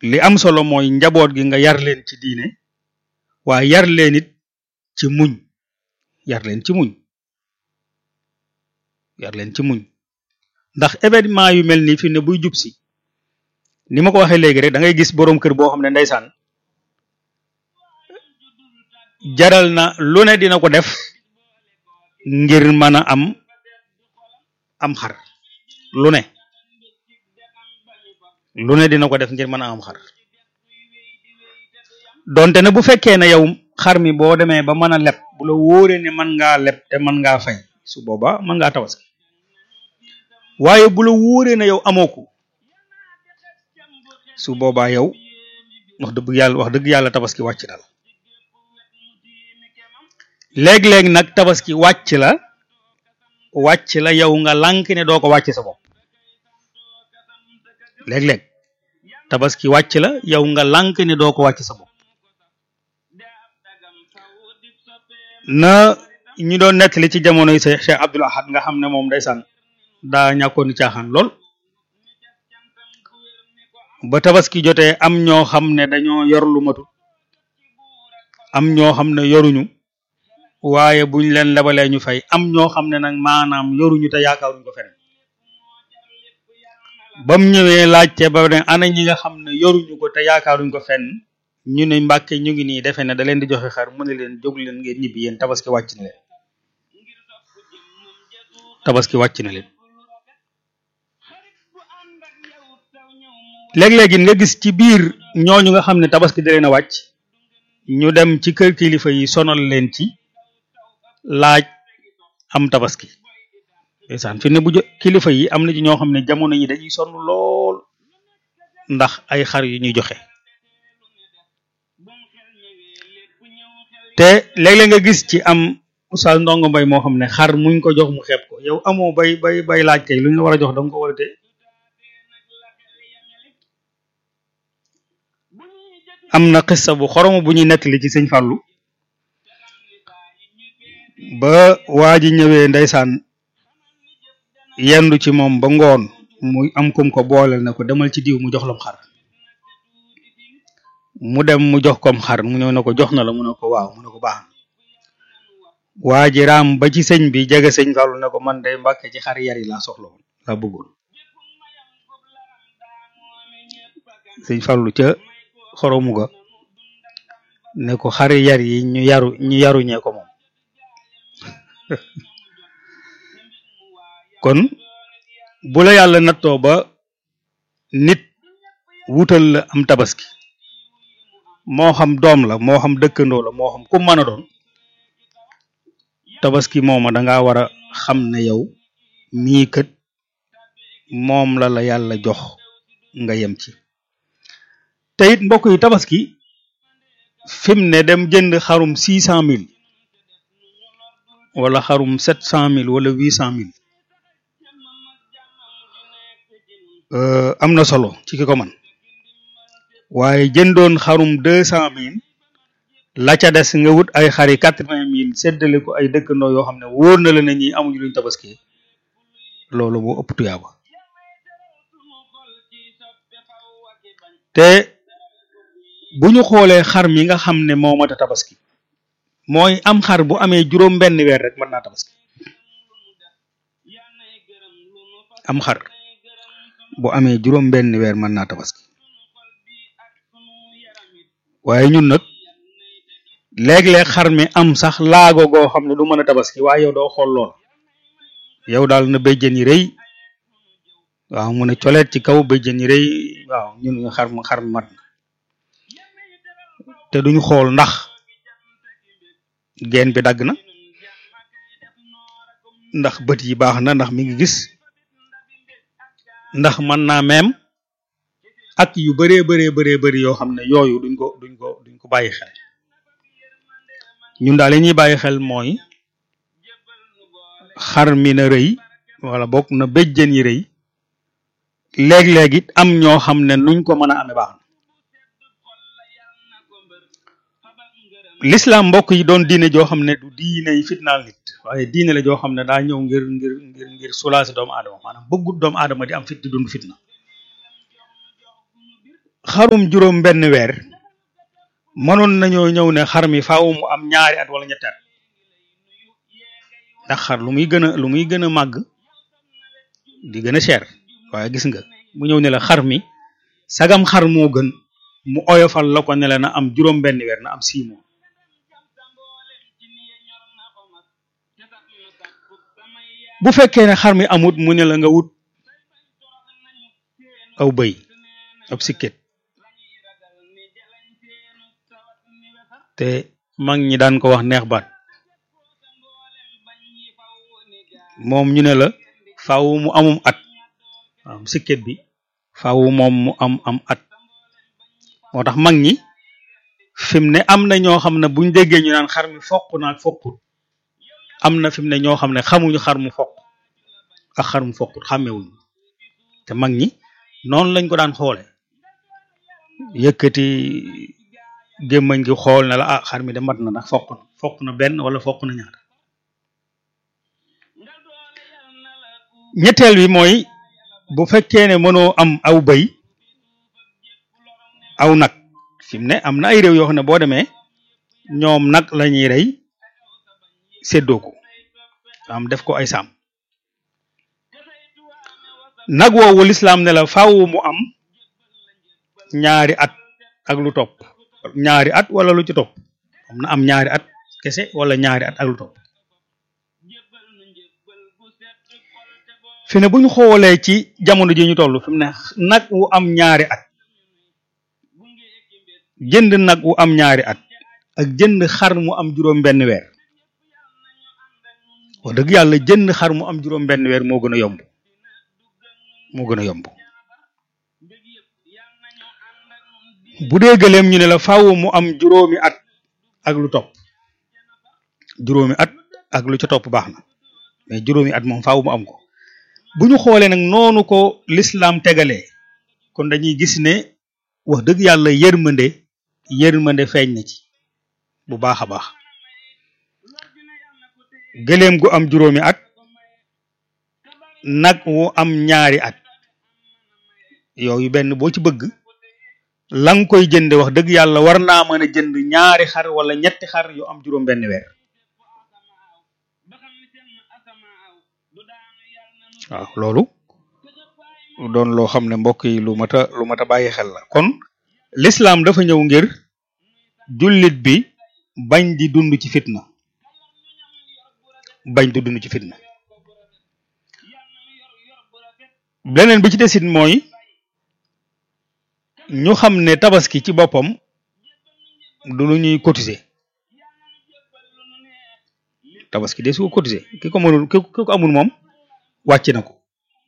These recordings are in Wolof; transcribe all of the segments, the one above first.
li am solo mooy njaboot gi nga yar leen ci diine waaye yar leen it ci muñ yar leen ci muñ yar leen ci muñ ndax événement yu mel nii fi ne buy jub si ni ma ko waxee léegi rek da ngay gis boroom kër boo xam ne ndeysaan jaral na lu ne dina ko def ngir mën a am am xar lu ne lu ne dina ko def ngir mën a am xar donte ne bu fekkee ne yow xar mi boo demee ba mën a leb bu la wóoree ne mën ngaa leb te mën ngaa fay su boobaa mën ngaa tabaski waaye bu la wóoree ne yow amoo ko su boobaa yow wax dëgg yàlla wax dëgg yàlla tabaski wàcc na la léeg-léeg nag tabaski wàcc la wàcc la yow nga lànk ne doo ko wàcc sa bopp léeg-léeg tabaski wàcc la yow nga lànk ne doo ko wàcc sa bopp na ñu doon nettali ci jamonoy Cheikh Abdul Ahad nga xam ne moom ndeysaan daa ñàkkoon ni caaxaan lool ba tabaski jotee am ñoo xam ne dañoo yor lu matut am ñoo xam ne yoruñu waaye buñ leen lebalee ñu fay am ñoo xam ne nag maanaam yoruñu te yaakaaruñ ko feneen bam ñëwee laajte ba ne ana ñi nga xam ne yoruñu ko te yaakaaruñ ko fenn ñu ne mbàkke ñu ngi nii defe ne da leen di joxe xar mu ne leen jóg leen ngeen ñibbi yéen tabaski wàcc na leen tabaski wàcc na leen léeg-léegi nga gis ci biir ñooñu nga xam ne tabaski da leen a wàcc ñu dem ci kër kilifa yi sonal leen ci laaj am tabaski ndeysaan fi ne bu kilifa yi am na ci ñoo xam ne jamono yi dañuy sonn lool ndax ay xar yu ñuy joxe te léeg-léeg nga gis ci am oustaz ndongo mbay moo xam ne xar muñ ko jox mu xeeb ko yow amoo bay bay bay laaj kay lu ñu la war a jox danga ko war a téye am na xissa bu xoromu bu ñuy nettali ci sëñ Fàllu ba waa ji ñëwee ndeysaan yendu ci moom ba ngoon muy am kum ko booleel na ko demal ci diw mu jox lam xar mu dem mu jox kom xar mu ñëw ne ko jox na la mu ne ko waaw mu ne ko baax waa ji raam ba ci sëñ bi jege sëñ Fàllu ne ko man day mbàkke ci xar yar yi laa soxla woon laa bëggoon sëñ Fàllu ca xoromu ga ne ko xari yar yi ñu yaru ñu yaruñee ko moom kon bu la yàlla nattoo ba nit wutal la am tabaski moo xam doom la moo xam dëkkandoo la moo xam ku mën a doon tabaski mooma danga war a xam ne yow mii kët moom la la yàlla jox nga yem ci te it mbokk yi tabaski fi mu ne dem jënd xarum six cent mille wala xarum sept cent mille wala huit cent mille am na solo ci ki ko man waaye jëndoon xarum deux cent mille la ca des nga wut ay xari quatre vingt mille séddale ko ay dëkkandoo yoo xam ne wóor na la ne ñi amuñu luñ tabaski loolu moo ëpp tuyaaba te bu ñu xoolee xar mi nga xam ne moo mat a tabaski mooy am xar bu amee juróom benn weer rek mën naa tabaski am xar bu amee juróom benn weer mën naa tabaski waaye ñun nag léeg-léeg xar mi am sax laago goo xam ne du mën a tabaski waaye yow doo xool lool yow daal na béjjën yi rëy waaw mu ne coleet ci kaw béjjën yi rëy waaw ñun xar mi xar mi mat na te duñu xool ndax geen bi dagg na ndax bët yi baax na ndax mi ngi gis ndax mën naa meem ak yu bëree bëree bëree bëri yoo xam ne yooyu duñ ko duñ ko duñ ko bàyyi xel ñun daal li ñuy bàyyi xel mooy xar mi na rëy wala bokk na béjjën yi rëy léeg-léeg it am ñoo xam ne nuñ ko mën a amee baax na l'islam mbokk yi doon diine joo xam ne du diine yi fitnaal nit waaye diine la joo xam ne daa ñëw ngir ngir ngir ngir soulager doomu aadama maanaam bëggut doomu aadama di am fit di dund fitna xarum juróom benn weer mënoon nañoo ñëw ne xar mi faaw mu am ñaari at wala ñetti at ndax xar lu muy gën a lu muy gën a màgg di gën a cher waaye gis nga mu ñëw ne la xar mi sagam xar moo gën mu oyofal la ko ne la na am juróom benn weer na am six mois bu fekkee ne xar mi amut mu ne la nga wut aw bëy ab sikket te mag ñi daan ko wax neex baat moom ñu ne la faaw mu amum at waaw sikket bi faaw moom mu am am at moo tax mag ñi fi mu ne am na ñoo xam ne buñ déggee ñu naan xar mi foq naag foqut am na fi mu ne ñoo xam ne xamuñu xar mu foq ak xar mu foqut xàmmewuñu te mag ñi noonu lañ ko daan xoole yëkkati gémmañ gi xool ne la ah xar mi de mat na ndax foq na foq na benn wala foq na ñaar ñetteel bi mooy bu fekkee ne mënoo am aw bëy aw nag fi mu ne am na ay réew yoo xam ne boo demee ñoom nag la ñuy rey séddoo ko am def ko ay saam nag woowu lislaam ne la faaw mu am ñaari at ak lu topp ñaari at wala lu ci topp am na am ñaari at kese wala ñaari at ak lu topp fi ne bu ñu xoolee ci jamono ji ñu toll fi mu ne nag wu am ñaari at jënd nag wu am ñaari at ak jënd xar mu am juróom benn weer wax dëgg yàlla jënd xar mu am juróom benn weer moo gën a yomb moo gën a yomb bu dee gëléem ñu ne la faaw mu am juróomi at ak lu topp juróomi at ak lu ca topp baax na mais juróomi at moom faaw mu am ko bu ñu xoolee nag noonu ko lislaam tegalee kon dañuy gis ne wax dëgg yàlla yërmande yërmande feeñ na ci bu baax a baax gëléem gu am juróomi at nag wu am ñaari at yooyu benn boo ci bëgg la nga koy jënde wax dëgg yàlla war naa mën a jënd ñaari xar wala ñetti xar yu am juróom benn weer waaw loolu doon loo xam ne mbokk yi lu mat a lu mat a bàyyi xel la kon lislaam dafa ñëw ngir jullit bi bañ di dund ci fitna bañ di dund ci fitna beneen bi ci desit mooy ñu xam ne tabaski ci boppam du lu ñuy cotiser tabaski de su ko cotiser ki ko mënul ki ko amul moom wàcc na ko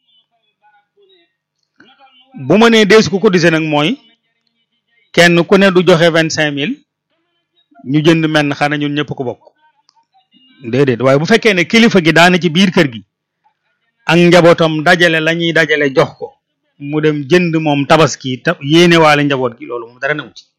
bu ma nee deesu ko cotiser nag mooy kenn ku ne du joxe vingt cinq mille ñu jënd menn xana ñun ñëpp ko bokk déedéet waaye bu fekkee ne kilifa gi daana ci biir kër gi ak njabootam dajale la ñuy dajale jox ko mu dem jënd moom tabaski ta yéene waale njaboot gi loolu moom dara newu ci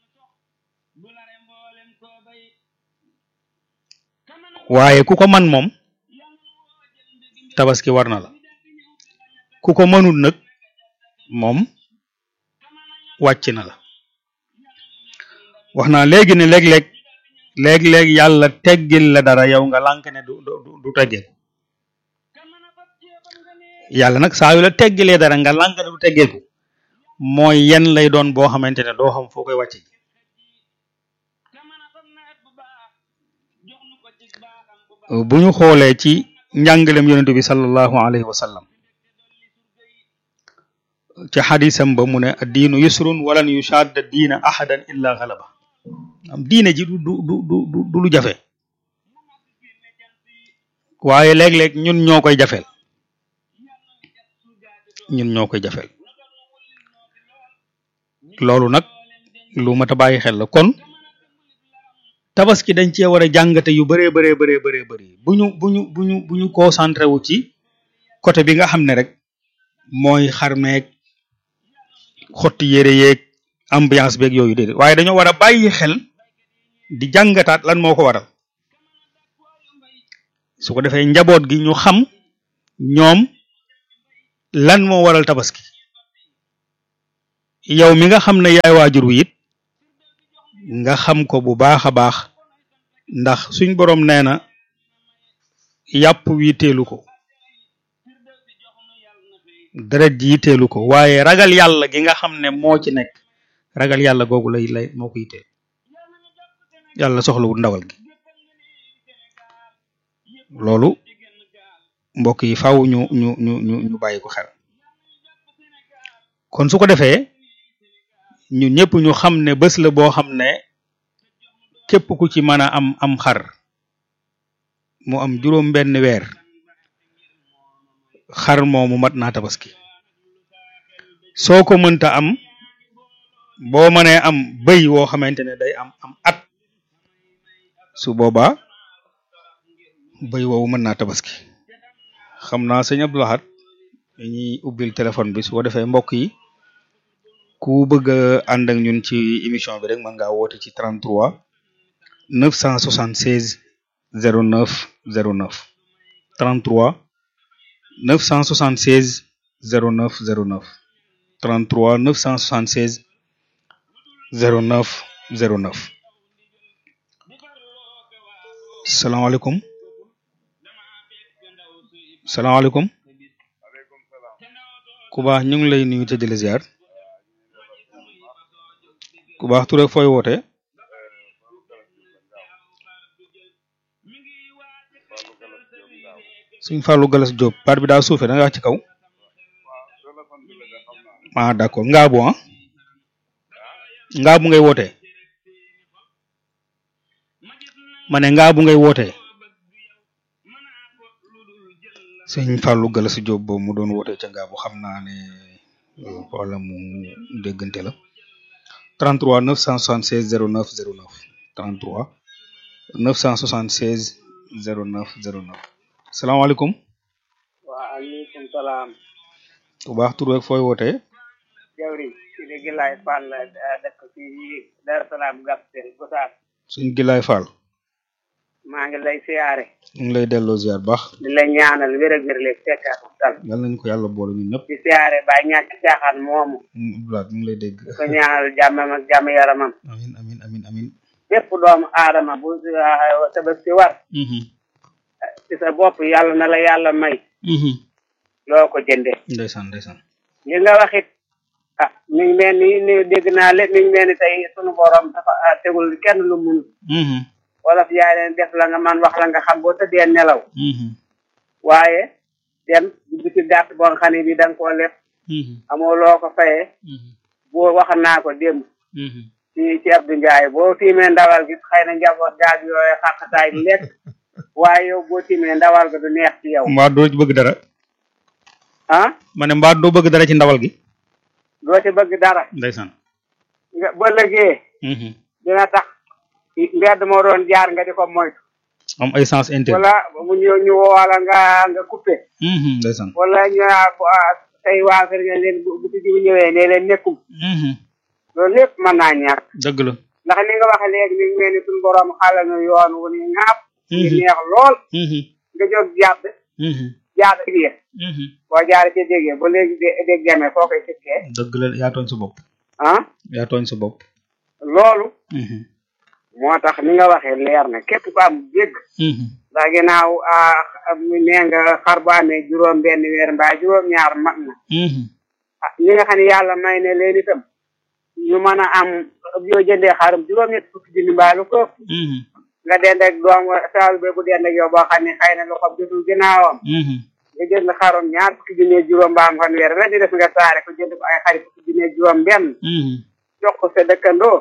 waaye ku ko man moom tabaski war na la ku ko mënul nag moom wàcc na la wax naa léegi ne léeg-léeg léeg-léeg yàlla teggil la dara yow nga lànk ne du du du teggee yàlla nag saa yu la teggilee dara nga lànk ne du teggeeku mooy yen lay doon boo xamante ne doo xam foo koy wàcce bu ñu xoolee ci njàngalem yonentu bi sallallahu alayhi wa sallam ci xadisam ba mu ne diinu yusrun walan yushadda diina ahadan illa galaba am diine ji du du du du du lu jafe waaye léeg-léeg ñun ñoo koy jafeel ñun ñoo koy jafeel loolu nag lu mat a bàyyi xel la kon tabaski dañ cee war a jàngate yu bëree bëree bëree bëree bëri bu ñu bu ñu bu ñu bu ñu concentré wu ci côté bi nga xam ne rek mooy xarmeeg xotti yére yeeg ambiance beeg yooyu déedéet waaye dañoo war a bàyyi xel di jàngataat lan moo ko waral su ko defee njaboot gi ñu xam ñoom lan moo waral tabaski yow mi nga xam ne yaay waajur wi it nga xam ko bu baax a baax ndax suñ boroom nee na yàpp wi teelu ko deret ji yitteelu ko waaye ragal yàlla gi nga xam ne moo ci nekk ragal yàlla googu lay lay moo ko yitteel yàlla soxlawul ndawal gi loolu mbokk yi faaw ñu ñu ñu ñu ñu bàyyi ko xel kon su ko defee ñun ñëpp ñu xam ne bés la boo xam ne képp ku ci mën a am am xar mu am juróom benn weer xar moomu mat naa tabaski soo ko mënta am boo mënee am bëy woo xamante ne day am am at su boobaa bëy woowu mën naa tabaski xam naa sëñ Abdou Lahad dañuy ubbil téléphone bi su ko defee mbokk yi ku bëgg a ànd ak ñun ci émission bi rek mën ngaa woote ci 33 976 09 09 33 976 09 09 33 976 09 09 salaamaaleykum salaamaaleykum ku baax ñu ngi lay nuyu te di la ziar ku baax tur ak fooy woote suñ Fallou Galas Diop baat bi daa suufee da nga wax ci kaw ah d'accord ngaabu ah ngaabu ngay wootee ma ne ngaabu ngay wootee sëñ Fallou Galas Diop boobu mu doon wootee ca ngaabu xam naa ne problème mu déggante la 33 976 09 09 33 976 09 09 salaamaaleykum. waaleykum salaam. bu baax tur beeg fooy wootee. jawri ci de Gilaay Fall dëkk ci Dar Salaam Gaptel Gosaas. suñ Gilaay Fall. maa ngi lay siyaare. ñu ngi lay delloo ziar baax. di la ñaanal wér ak wér leeg fekkaat dal. yal nañu ko yàlla boole ñun ñëpp. di siyaare bàyyi ñàkk caaxaan moomu. Abdoulaye ñu ngi lay dégg. di ko ñaanal jàmmam ak jàmm yaramam. amin amin amin amin bépp doomu aadama bu tabaski war. ci sa bopp yàlla na la yàlla may. loo ko jënde ndeysaan ndeysaan. li nga wax it ah mi ngi mel ni ni dégg naa lépp mi ngi mel ni tey sunu borom dafa tegul kenn lu mun. wolof yaay leen def la nga man wax la nga xam boo tëddee nelaw. waaye dem dugg ci gàtt boo nga xam ne bi da nga koo lef. amoo loo ko fayee. boo wax naa ko démb. ci ci Abdou Ndiaye boo tiimee ndawal gi xëy na njaboot gaag yooyu xàqataay lekk. waaye yow boo tiimee ndawal ga du neex ci yow. mbaa doo ci bëgg dara. ah. ma ne mbaa doo bëgg dara ci ndawal gi. doo ci bëgg dara. ndeysaan. nga ba lëgee. dina tax mbedd moo doon jaar nga di ko moytu. am ay sens interne. wala mu ñëw ñu woola nga nga coupé. ndeysaan. wala ñu tey waa kër nga leen bu bu ñëwee ne leen nekkum. loolu lépp mën naa ñàkk. dëgg la. ndax ni nga waxe léegi ni mel ni suñu borom xale nu yoon wu ni ŋaap. ñu neex lool. nga jóg jàdd. jàdd biir. boo jaaree ca déggee ba léegi dé dégg demee foo koy sikkee. dëgg la yaa tooñ sa bopp. ah. yaa tooñ sa bopp. loolu. moo tax ni nga waxee leer na képp ku am dégg. ndax ginnaaw nee nga xar bu amee juróom benn weer mbaa juróom ñaar mat na. ah ñi nga xam ne yàlla may ne leen itam. ñu mën a am yoo jëndee xarum juróom-ñett fukki junni mbaa lu ko. nga dend ak doom saal be bu dend ak yow boo xam ne xëy na lu xob jotul ginnaawam. nga jënd xarum ñaar fukki junni juróom mbaam fan weer la di def nga saare ko jënd ko ay xari fukki junni juróom benn. jox ko sa dëkkandoo.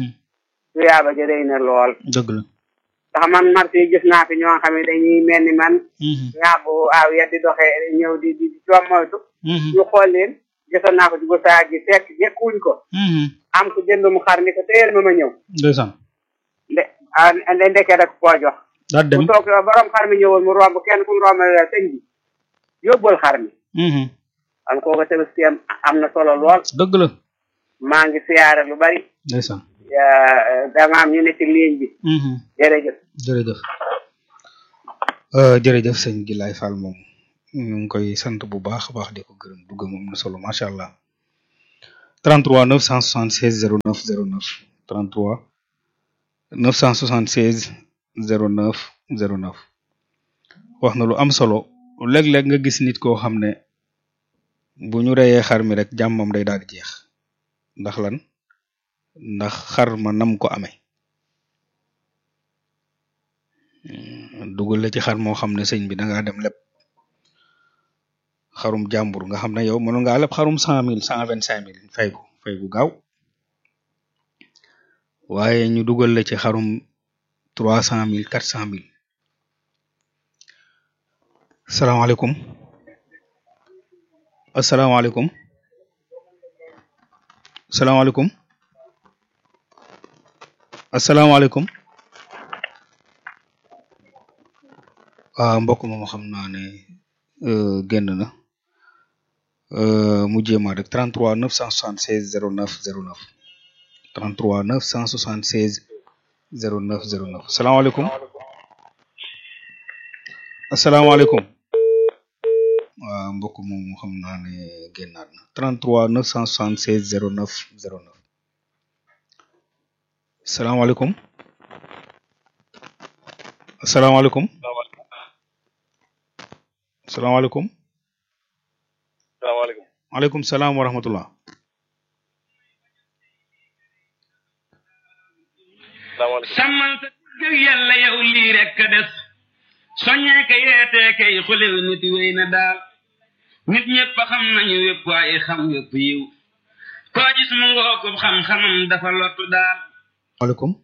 su yaaba ja day na lool. dëgg la. ndax man marché yi gis naa fi ñoo xam ne dañuy mel ni man. ñaabu aaw ya di doxee ñëw di di coom moytu. ñu xool leen. gisoon naa ko ci gosaag gi fekk jekkuwuñ ko. am ko jëndum xar ni ko téyel ma ma ñëw. ndeysaan. nde ah ndeke rek koo jox. daa dem mu toog borom xar mi ñëwoon mu romb kenn ku mu romb sëñ bi yóbbal xar mi. am kooku tabaski am am na solo lool. dëgg la. maa ngi siyaare lu bari. ndeysaan. dama am ñu ne ci ligne bi. jërëjëf. jërëjëf. jërëjëf sëñ Gilaay Fall moom. ñu ngi koy sant bu baax a baax di ko gërëm dugg moom na solo macha allah 33 976 09 09 33 976 09 09 wax na lu am solo léeg-léeg nga gis nit koo xam ne bu ñu reyee xar mi rek jàmmam day daal di jeex ndax lan ndax xar ma nam ko amee dugal la ci xar moo xam ne sëñ bi da ngaa dem lépp xarum jàmbur nga xam ne yow mënu ngaa lépp xarum cent mille cent vingt cinq mille fay ko fay gu gaaw waaye ñu dugal la ci xarum trois cent mille quatre cent mille salaamaaleykum asalaamaaleykum asalaamaaleykum asalaamaaleykum waaw mbokk moom xam naa ne génn na mu jéema rek 33 976 09 09 33 976 09 09 salaamaaleykum asalaamaaleykum waaw mbokk moom xam naa ne génnaat na 33 976 09 09 salaamaaleykum asalaamaaleykum salaamaaleykum salaamaaleykum maaleykum salaam wa rahmatullah salaamaaleykum sàmmal sa gëg yàlla yow lii rek ka des soññee ka yeetee kay xulil nit wéy na daal nit ñëpp a xam nañu wépp waaye xam wépp yiw koo gis mu ngoo ko xam-xamam dafa lottu daal maaleykum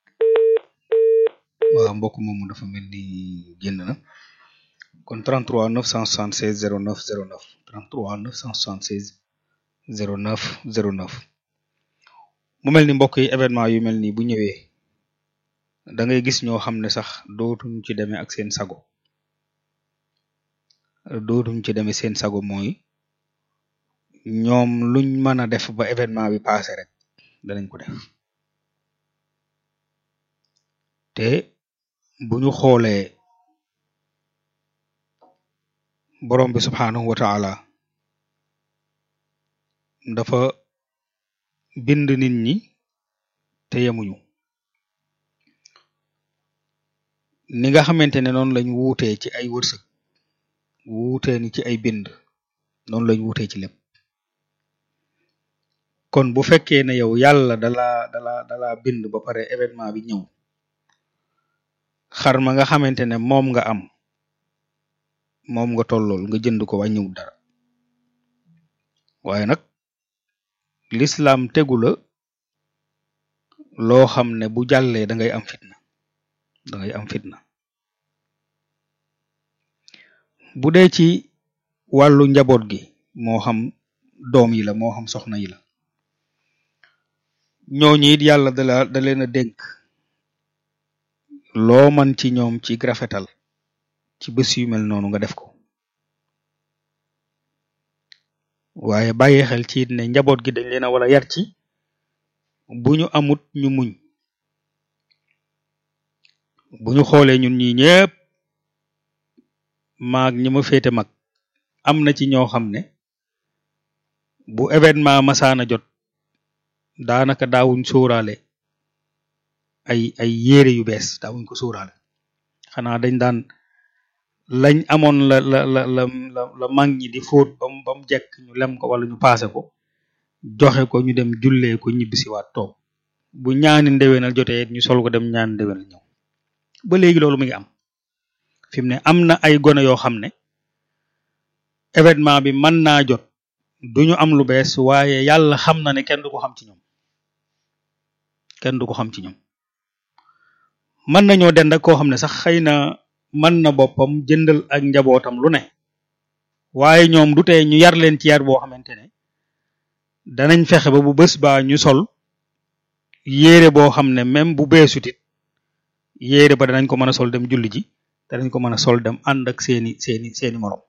waaw mbokk moomu dafa mel ni génn na kon 33 976 09 09 33 976 09 09 mu mel ni mbokk yi événement yu mel nii bu ñëwee da ngay gis ñoo xam ne sax dootuñ ci demee ak seen sago dootuñ ci demee seen sago mooy ñoom luñ mën a def ba événement bi passé rek danañ ko def te bu ñu xoolee borom bi subxanahu wa taala dafa bind nit ñi te yemuñu ni nga xamante ne noonu lañ wuutee ci ay wërsëg wuutee ni ci ay bind noonu lañ wuutee ci lépp kon bu fekkee ne yow yàlla dala dala dala bind ba pare événement bi ñëw xar ma nga xamante ne moom nga am moom nga tollool nga jënd ko wàññiwul dara waaye nag l'islam tegu la loo xam ne bu jàllee da ngay am fitna da ngay am fitna bu dee ci wàllu njaboot gi moo xam doom yi la moo xam soxna yi la ñooñu it yàlla da la da leen a dénk loo man ci ñoom ci rafetal ci bés yu mel noonu nga def ko waaye bàyyi xel ci it ne njaboot gi dañ leen a war a yar ci bu ñu amut ñu muñ bu ñu xoolee ñun ñi ñëpp maag ñi ma féete mag am na ci ñoo xam ne bu événement masaana jot daanaka daawuñ sóoraale ay ay yére yu bees daawuñ ko sóoraale xanaa dañ daan lañ amoon la la la la la la mag ñi di fóot bam ba mu jekk ñu lem ko wala ñu paase ko joxe ko ñu dem jullee ko ñibbisiwaat toog bu ñaani ndewenal jotee ñu sol ko dem ñaani ndewenal ñëw ba léegi loolu mu ngi am fi mu ne am na ay gone yoo xam ne événement bi mën naa jot duñu am lu bees waaye yàlla xam na ne kenn du ko xam ci ñoom kenn du ko xam ci ñoom mën nañoo dend ak koo xam ne sax xëy na mën na boppam jëndal ak njabootam lu ne waaye ñoom du tee ñu yar leen ci yar boo xamante ne danañ fexe ba bu bés baa ñu sol yéere boo xam ne même bu beesut it yéere ba danañ ko mën a sol dem julli ji danañ ko mën a sol dem ànd ak seeni seeni seeni morom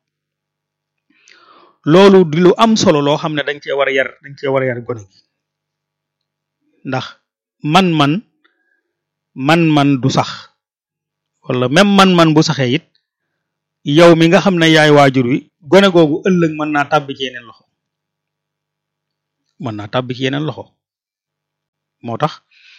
loolu di lu am solo loo xam ne dañ cee war a yar dañ cee war a yar gone gi ndax man-man man-man du sax wala même man-man bu saxee it yow mi nga xam ne yaay waajur wi gone googu ëllëg mën naa tàbbi ci yeneen loxo mën naa tàbbi ci yeneen loxo moo tax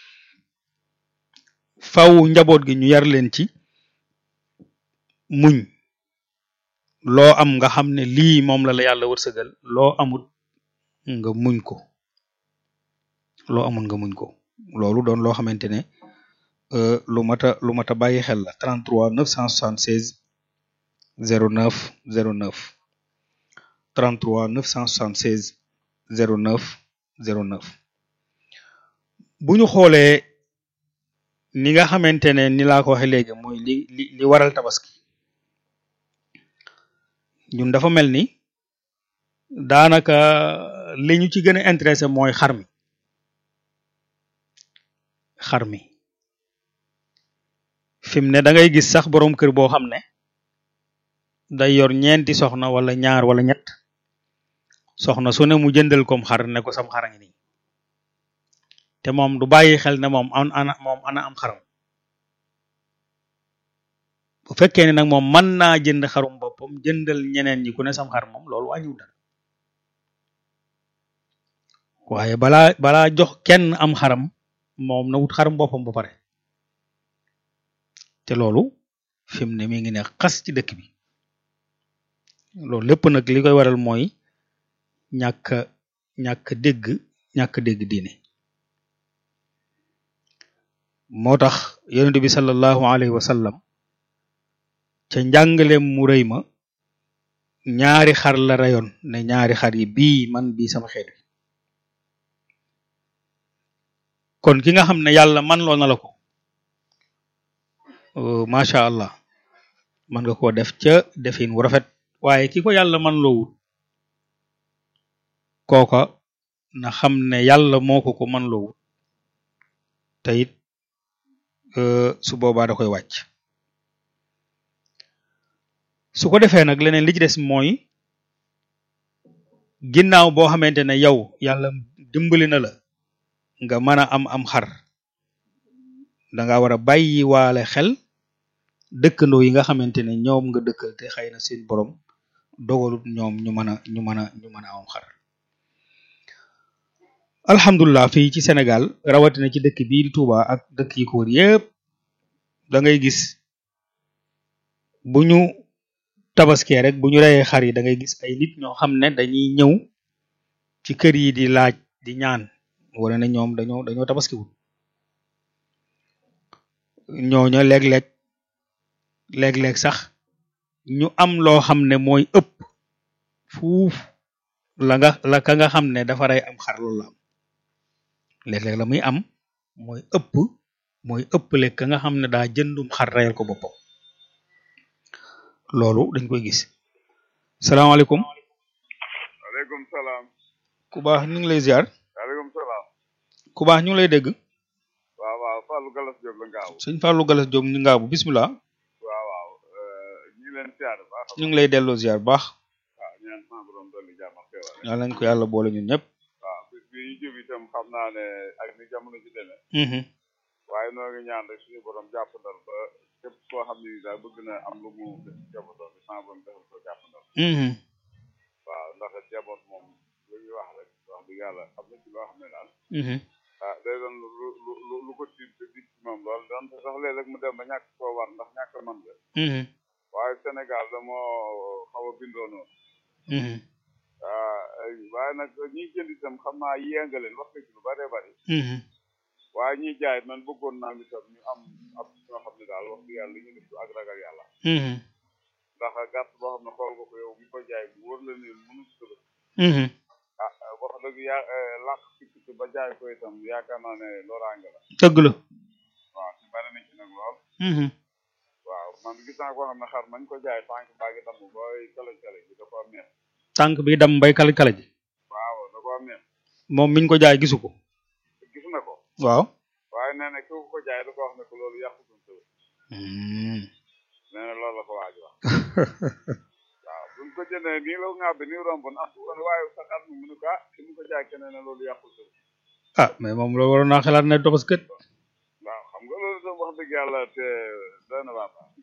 faw njaboot gi ñu yar leen ci muñ loo am nga xam ne lii moom la la yàlla wërsëgal loo amul nga muñ ko loo amul nga muñ ko loolu doon loo xamante ne lu mat a lu mat a bàyyi xel la 33 976 09 09 33 976 09 09 bu ñu xoolee ni nga xamante ne ni laa ko waxee léegi mooy li li li waral tabaski ñun dafa mel ni daanaka li ñu ci gën a intéressé mooy xar mi xar mi fi mu ne da ngay gis sax boroom kër boo xam ne day yor ñeenti soxna wala ñaar wala ñett soxna su ne mu jëndal kom xar ne ko sam xara ngi nii te moom du bàyyi xel ne moom an ana moom ana am xaram bu fekkee ne nag moom mën naa jënd xarum boppam jëndal ñeneen ñi ku ne sam xar moom loolu wàññiwul dara waaye balaa balaa jox kenn am xaram moom na wut xaram boppam ba pare te loolu fi mu ne mi ngi ne xas ci dëkk bi loolu lépp nag li koy waral mooy ñàkk ñàkk dégg ñàkk dégg diine moo tax yonent bi sallallahu alayhi wa sallam ca njàngaleem mu rëy ma ñaari xar la rayoon ne ñaari xar yi bii man bii sama xeet wi kon ki nga xam ne yàlla man loo na la ko macha allah man nga koo def ca defin wu rafet waaye ki ko yàlla man loowul kooka na xam ne yàlla moo ko ko man loowul te it su boobaa da koy wàcc su ko defee nag leneen li ci des mooy ginnaaw boo xamante ne yow yàlla dimbali na la nga mën a am am xar danga war a bàyyi waale xel dëkkandoo yi nga xamante ne ñoom nga dëkkal te xëy na seen borom dogalut ñoom ñu mën a ñu mën a ñu mën a am xar alhamdulilah fii ci Sénégal rawatina ci dëkk bii di Touba ak dëkk yi ko wër yépp da ngay gis bu ñu tabaskee rek bu ñu reyee xar yi da ngay gis ay nit ñoo xam ne dañuy ñëw ci kër yi di laaj di ñaan wala ne ñoom dañoo dañoo tabaskiwul ñooña léeg-léeg léeg-léeg sax ñu am loo xam ne mooy ëpp fuuf la nga la ka nga xam ne dafa rey am xar loolu la am léeg-léeg la muy am mooy ëpp mooy ëpple ka nga xam ne daa jëndum xar reyal ko boppam loolu dañ koy gis salaamaaleykum waaleykum salaam ku baax ñu ngi lay ziar waaleykum salaam ku baax ñu ngi lay dégg waaw waaw Fallou Galas Diop la ngaaw sëñ Fallou Galas Diop ñu ngaabu bismillah waaw waaw ñu ngi leen siyaar baax ñu ngi lay delloo ziar bu baax waaw ñaan sama borom dolli jàmm ak xéwal yàlla nañ ko yàlla boole ñun ñëpp waaw bis bi ñu jub itam xam naa ne ak ni jamono ci demee waaye noo ngi ñaan rek suñu borom jàppandal ba képp koo xam ne daal bëgg na am lu mu def ci jaboot bi sama borom defal ko jàppandal waaw ndax jaboot moom lu ñuy wax rek wax dëgg yàlla am na ci loo xam ne daal ah day doon lu lu lu lu ko tiit te diis ci moom loolu doon te sax léeg-léeg mu dem ba ñàkk koo war ndax ñàkk man la waaye Sénégal da moo xaw a bindoo noonu waaw waaye nag ñiy jënd itam xam naa yéenga leen wax ci lu bëree bëri waaye ñiy jaay man bëggoon naa mi tam ñu am ab ñoo xam ne daal wax dëgg yàlla li ñu def ak ragal yàlla ndax gàtt boo xam ne xool nga ko yow mi ko jaay bu wóor la ne mënu si tëbët ah wax dëgg ya làq sikk ba jaay ko itam yaakaar naa ne loraange la dëgg la waaw ci bari nañ ci nag lool waaw man gis naa koo xam ne xar mañ ko jaay tànk baa ngi damm booy kala kala ji da koo meex tànk bi dam bay kala kala ji waaw da koo meex moom miñ ko jaay gisu ko gis na ko waaw waaye nee na ku ko jaay da ko wax ne ko loolu yàqu suñ tëb nee na loolu la ko waaj wax waaw buñ ko jëndee nii la nga bi nii romb na kon waaye sa xar mi mu ne ko ah ki mu ko jaay keneen ne loolu yàqu tëb ah mais moom la waroon naa xalaat ne tobaskat waaw xam nga loolu itam wax dëgg yàlla te doy na waa baax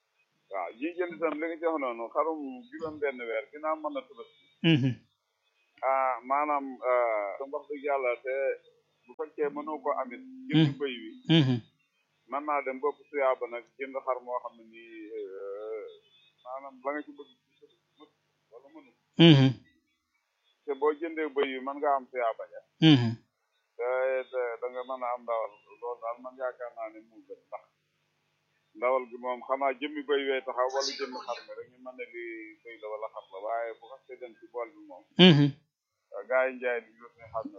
waaw ñi jënd itam li nga jox noonu xarum juróom benn weer ginnaaw mën na tëbës ah maanaam wax dëgg yàlla te bu fekkee mënoo ko amit jënd bëy wi mën naa dem bopp tuyaaba nag jënd xar moo xam ne nii maanaam la nga ci bëgg wala mënu te boo jëndee bëy wi mën nga am tuyaaba ja te da nga mën a am ndawal loolu daal man yaakaar naa ne mu gën ndax ndawal gi moom xanaa jëmmi bëy wee taxaw wala jëmmi xar mi rek ñu mën ne lii bëy la wala xar la waaye bu xasee dem ci bool bi moom gaa yi njaay di ñu ne xam na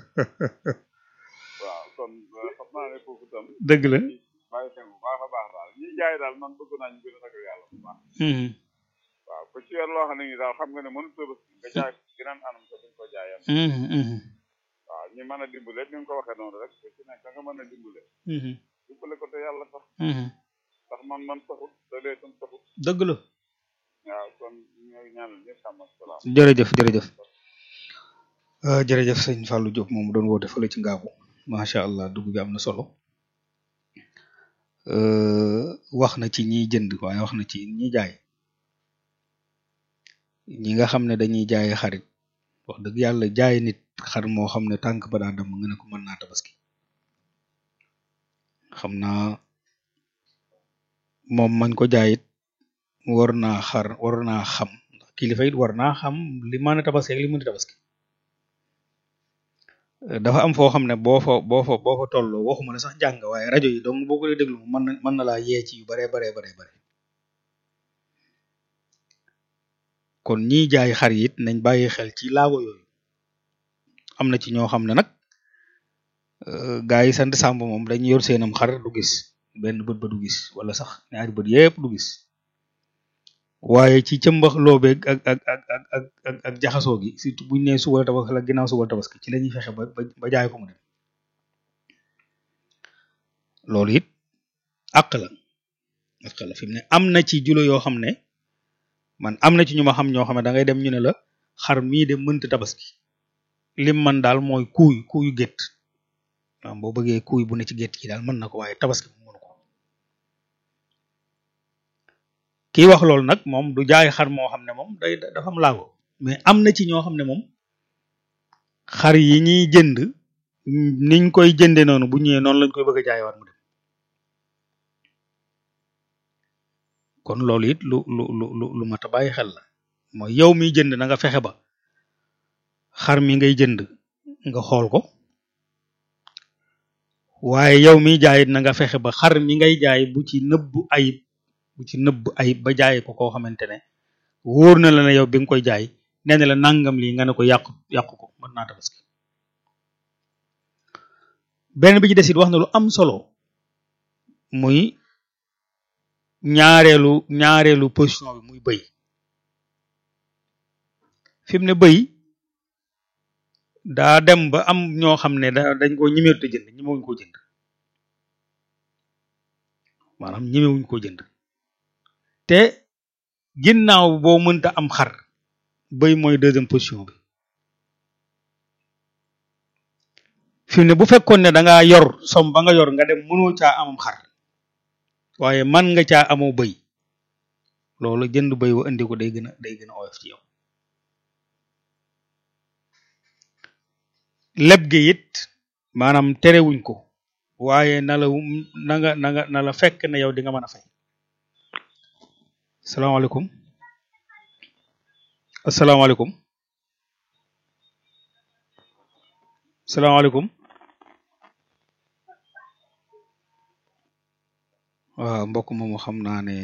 waaw kon xam naa ne foofu tam dëgg la bàyyi xel bu baax a baax daal ñi jaay daal man bëgg naa ñu gën a ragal yàlla bu baax waaw ku ci yor loo xam ne ni daal xam nga ne mënu tëbës nga jaay geneen anam ko duñ ko jaayam waaw ñi mën a dimbale ni nga ko waxee noonu rek ku ci nekk nga mën a dimbale dimbale ko te yàlla sax ndax man man taxut te lee tam taxut dëgg la waaw kon ñooy ñaanal ñëpp sàmm ak salaam jërëjëf jërëjëf jërëjëf sëñ Fallou Diop moom doon woote fële ci ngaabu macha allah dugg bi am na solo wax na ci ñiy jënd waaye wax na ci ñi jaay ñi nga xam ne dañuy jaay xarit wax dëgg yàlla jaay nit xar moo xam ne tànk ba daa dem nga ne ko mën naa tabaski xam naa moom mañ ko jaayit war naa xar war naa xam ndax kilifa it war naa xam li mën a tabaski ak li mën a tabaski dafa am foo xam ne boo fa boo fa boo fa tolloo waxuma la sax jàng waaye rajo yi donc boo ko dee déglu mën na mën na laa yee ci yu baree baree baree bare kon ñiy jaay xar yi it nañ bàyyi xel ci laago yooyu am na ci ñoo xam ne nag gaa yi sant sàmb moom dañuy yor seenam xar du gis benn bët ba du gis wala sax ñaari bët yépp du gis waaye ci cëmbax loobeeg ak ak ak ak ak ak ak jaxasoo gi surtout buñ nee suba tabaski la ginnaaw suba tabaski ci la ñuy fexe ba ba jaay ko mu dem loolu it àq la àq la fi mu ne am na ci julo yoo xam ne man am na ci ñu ma xam ñoo xam ne da ngay dem ñu ne la xar mii de mënta tabaski lim man daal mooy kuuy kuuyu gétt waaw boo bëggee kuuy bu ne ci gétt gi daal mën na ko waaye tabaski mu mënu ko kii wax loolu nag moom du jaay xar moo xam ne moom day dafa am laago mais am na ci ñoo xam ne moom xar yi ñuy jënd niñ koy jënde noonu bu ñëwee noonu lañ koy bëgg a jaayewaat mu dem kon loolu it lu lu lu lu lu mat a bàyyi xel la mooy yow miy jënd na nga fexe ba xar mi ngay jënd nga xool ko waaye yow miy jaayit na nga fexe ba xar mi ngay jaay bu ci nëbb ayib bu ci nëbb ayib ba jaay ko koo xamante ne wóor na la ne yow bi nga koy jaay nee na la nangam lii nga ne ko yàqu yàqu ko mën naa tabaski benn bi ci des it wax na lu am solo muy ñaareelu ñaareelu position bi muy bëy fi mu ne bëy daa dem ba am ñoo xam ne da dañ ko ñemewut a jënd ñemewuñ ko jënd maanaam ñemewuñ ko jënd te ginnaaw boo mënta am xar bëy mooy deuxième position bi fi mu ne bu fekkoon ne da ngaa yor som ba nga yor nga dem mënoo caa amam xar waaye man nga caa amoo bëy loolu jënd bëy wa indi ko day gën a day gën a oyof ci yow leb gi it maanaam terewuñ ko waaye na la na nga na nga na la fekk ne yow di nga mën a fay salaamaaleykum asalaamaaleykum salaamaaleykum waaw mbokk moomu xam naa ne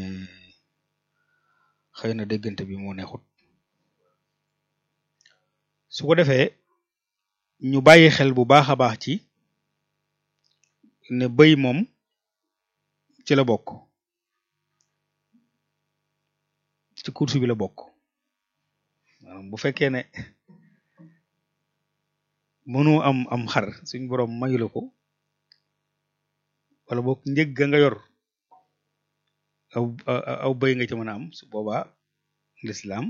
xëy na déggante bi moo neexut su ko defee ñu bàyyi xel bu baax a baax ci ne bëy moom ci la bokk ci course bi la bokk maanaam bu fekkee ne mënoo am am xar suñ borom mayu la ko wala boog njëg ga nga yor aw aw bëy nga ci mën a am su boobaa lislaam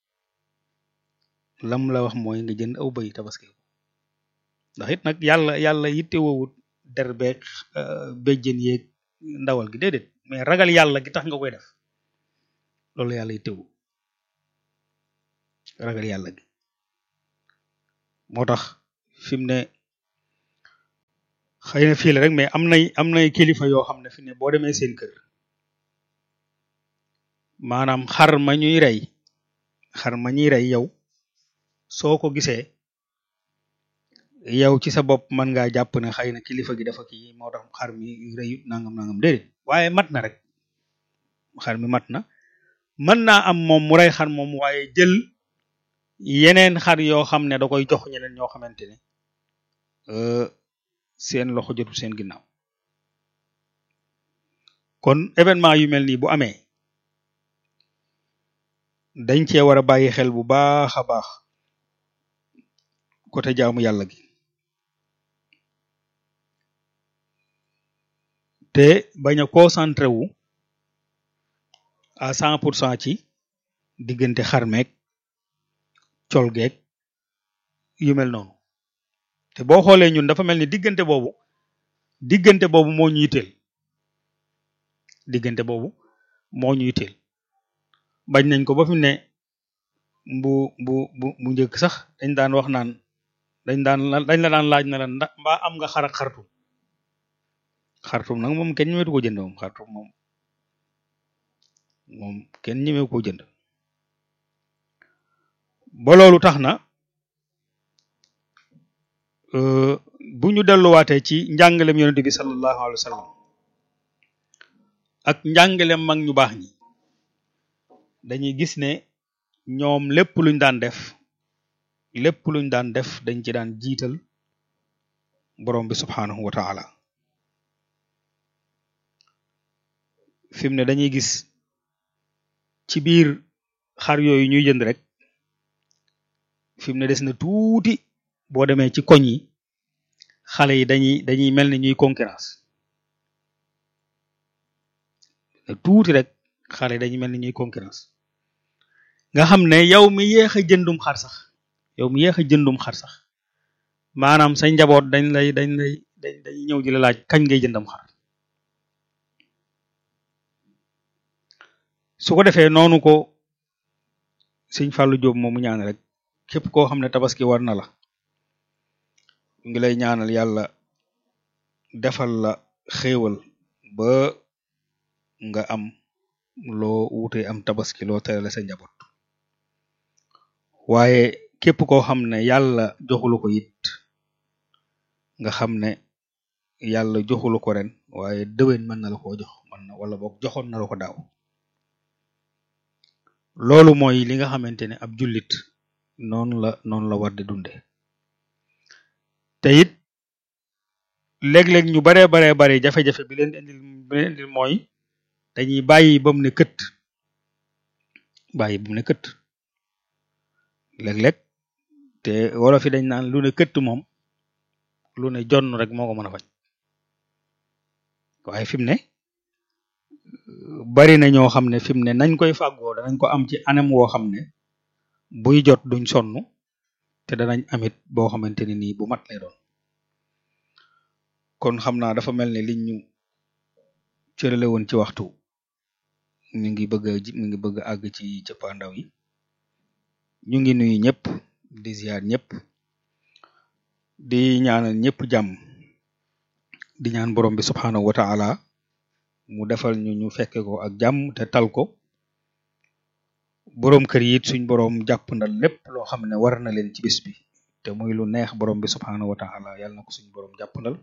lam la wax mooy nga jënd aw bëy tabaski ndax it nag yàlla yàlla yitte woowut der beeg béjjën yeeg ndawal gi déedéet mais ragal yàlla gi tax nga koy def loolu yàlla yittewu ragal yàlla gi moo tax fi mu ne xëy na fii la rek mais am nay am nay kilifa yoo xam ne fi ne boo demee seen kër maanaam xar ma ñuy rey xar ma ñuy rey yow soo ko gisee yow ci sa bopp mën ngaa jàpp ne xëy na kilifa gi dafa kii moo tax xar mi rëyut nangam nangam déedéet waaye mat na rek xar mi mat na mën naa am moom mu rey xar moom waaye jël yeneen xar yoo xam ne da koy jox ñeneen ñoo xamante ne seen loxo jotul seen ginnaaw kon événement yu mel nii bu amee dañ cee war a bàyyi xel bu baax a baax côté jaamu yàlla gi te bañ a concentré wu à cent pour cent ci diggante xarmeeg col geeg yu mel noonu te boo xoolee ñun dafa mel ni diggante boobu diggante boobu moo ñu yitteel diggante boobu moo ñu yitteel bañ nañ ko ba fi ne bu bu bu bu njëkk sax dañ daan wax naan dañ daan dañ la daan laaj na la ndax mbaa am nga xar ak xartum xartum nag moom kenn ñemeetu ko jënd moom xartum moom moom kenn ñemeetu ko jënd ba loolu tax na bu ñu delluwaatee ci njàngalem yonente bi sallallahu alayhi wa sallam ak njàngalem mag ñu baax ñi dañuy gis ne ñoom lépp luñ daan def lépp luñ daan def dañ ci daan jiital borom bi subhanahu wa taala fi mu ne dañuy gis ci biir xar yooyu ñuy jënd rek fi mu ne des na tuuti boo demee ci koñ yi xale yi dañuy dañuy mel ni ñuy concurrence tuuti rek xale yi dañuy mel ni ñuy concurrence nga xam ne yow mi yéex a jëndum xar sax yow mi yéex a jëndum xar sax maanaam say njaboot dañ lay dañ lay dañ dañuy ñëw di la laaj kañ ngay jëndam xar su ko defee noonu ko sëñ Fallou Diop moomu ñaan rek képp koo xam ne tabaski war na la ngi lay ñaanal yàlla defal la xéewal ba nga am loo wute am tabaski loo terale sa njaboot waaye képp koo xam ne yàlla joxulu ko it nga xam ne yàlla joxulu ko ren waaye déwén mën na la koo jox mën na wala boog joxoon na la ko daaw loolu mooy li nga xamante ne ab jullit noonu la noonu la war di dunde te it léeg-léeg ñu baree baree bari jafe-jafe bi leen indil bi leen indil mooy dañuy bàyyi ba mu ne kët bàyyi ba mu ne kët léeg-léeg te wolof yi dañ naan lu ne kët moom lu ne jonn rek moo ko mën a faj waaye fi mu ne bari na ñoo xam ne fi mu ne nañ koy fàggoo danañ ko am ci anam woo xam ne buy jot duñ sonn te danañ amit boo xamante ne nii bu mat lay doon kon xam naa dafa mel ne liñ ñu cërale woon ci waxtu mi ngi bëgg a mi ngi bëgg a àgg ci cëppaandaw yi ñu ngi nuyu ñëpp di ziar ñëpp di ñaanal ñëpp jàmm di ñaan borom bi subxanahu wa ta'ala mu defal ñu ñu fekke ko ak jàmm te tal ko boroom kër yi it suñ boroom jàpp ndal lépp loo xam ne war na leen ci bis bi te muy lu neex borom bi subxanahu wa ta'ala yàlla na ko suñ boroom jàpp ndal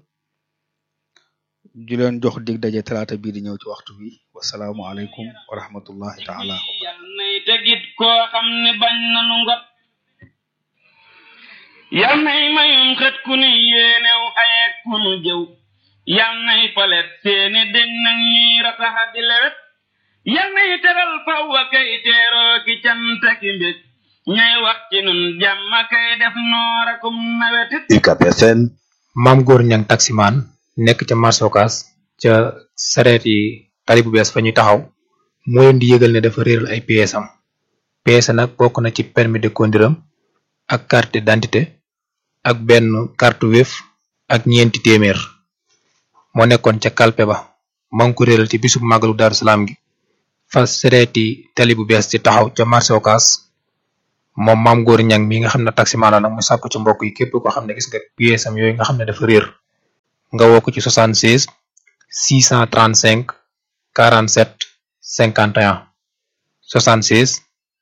ju leen jox dig daje talaata bii di ñëw ci waxtu bi wasalaamu aleykum wa rahmatullahi taala yal nay tegit koo xam ne bañ nanu ngot yal nay mayum xët ku ni yéenew ayek ku nu jëw yal nay palet seeni dég nag ñuy rataxa di lewet yal nay teral fawwa kay teeroo ki canta ki mbég ñay wax ci nun jàmma kay def noorakum nawetit UCAB FM maam góor ñang taximaan nekk ca marsokas ca sareet yi tali bu bees fa ñuy taxaw moo leen di yëgal ne dafa réeral ay pièces am pièces nag bokk na ci permis de conduire am ak carte d'identité ak benn carte Wave ak ñeenti téeméer moo nekkoon ca kalpe ba maa ngi ko réeral ci bisub màggalu Daaru Salaam gi fa sareet yi tali bu bees ci taxaw ca marsokas moom maam góor ñang mi nga xam ne taximaan la nag mu sàkku ci mbokk yi képp koo xam ne gis nga pièce am yooyu nga xam ne dafa réer nga woo ko ci 76 635 47 51 76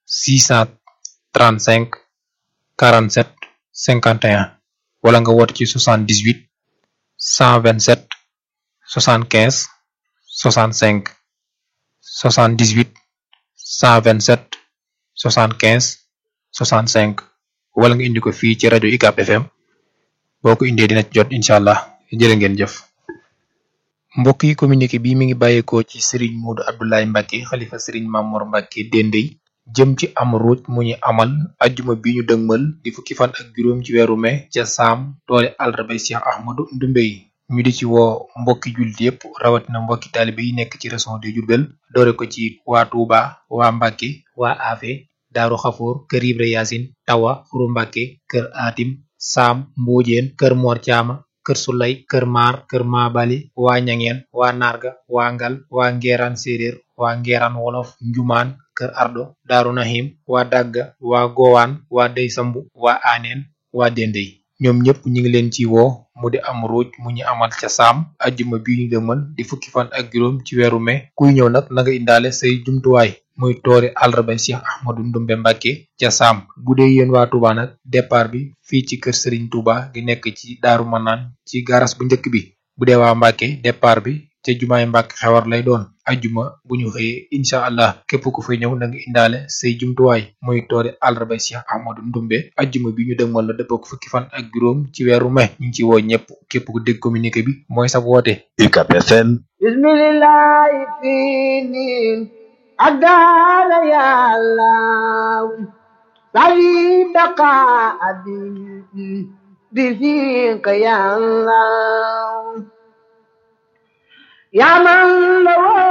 635 47 51 wala nga woote ci 78 127 75 65 78 127 75 65 wala nga indi ko fii ci rajo UCAB FM boo ko indee dina ci jot incha allah jërë ngeen jëf. mbokk yi communiqué bi mi ngi bàyyeekoo ci Serigne Modou Abdoulaye Mbacke xalifa Serigne Mamour Mbacke Dendey jëm ci am ruuj mu ñu amal ajjuma bi ñu dëgmal di fukki fan ak juróom ci weeru mai ca saam toole àllarba Cheikh Ahmadou Ndumbe yi ñu di ci woo mbokki jullit yépp rawatina mbokki taalibe yi nekk ci région de Diourbel doore ko ci waa Touba waa Mbacke waa Afe Daaru Xafoor kër Ibra Yaasin Tawa Furu Mbacke kër Atim Saam Mbuujeen kër Mor Caama kër Sulay kër Maar kër Maabali waa Ñangeen waa Narga waa Ngal waa Ngeeraan Séeréer waa Ngeeraan Wolof Njumaan kër Ardo Daaru Nahim waa Dagga waa Gowaan waa Dey Sambu waa Aaneen waa Dendey ñoom ñëpp ñu ngi leen ci woo mu di am ruuj mu ñu amal ca saam ajjuma bi ñu dëmal di fukki fan ak juróom ci weeru mai kuy ñëw nag na nga indaale say jumtuwaay muy toori àllarba Cheikh Ahmadou Ndumbe Mbacke ca saam bu dee yéen waa Touba nag départ bi fii ci kër Serigne Touba gi nekk ci Daaru Manaan ci garas bu njëkk bi bu dee waa Mbacke départ bi ca jumaay Mbacke xewar lay doon ajjuma bu ñu xëyee incha allah képp ku fay ñëw na nga indaale say jumtuwaay muy toori àllarba Cheikh Ahmadou Ndumbe ajjuma bi ñu dëgmal la dëppoo ko fukki fan ak juróom ci weeru mai ñu ngi ci woo ñëpp képp ku dégg communiqué bi mooy sa woote. UCAB FM. bismillahi fini adala yàlla sari baqa abi bi fika yàlla ya man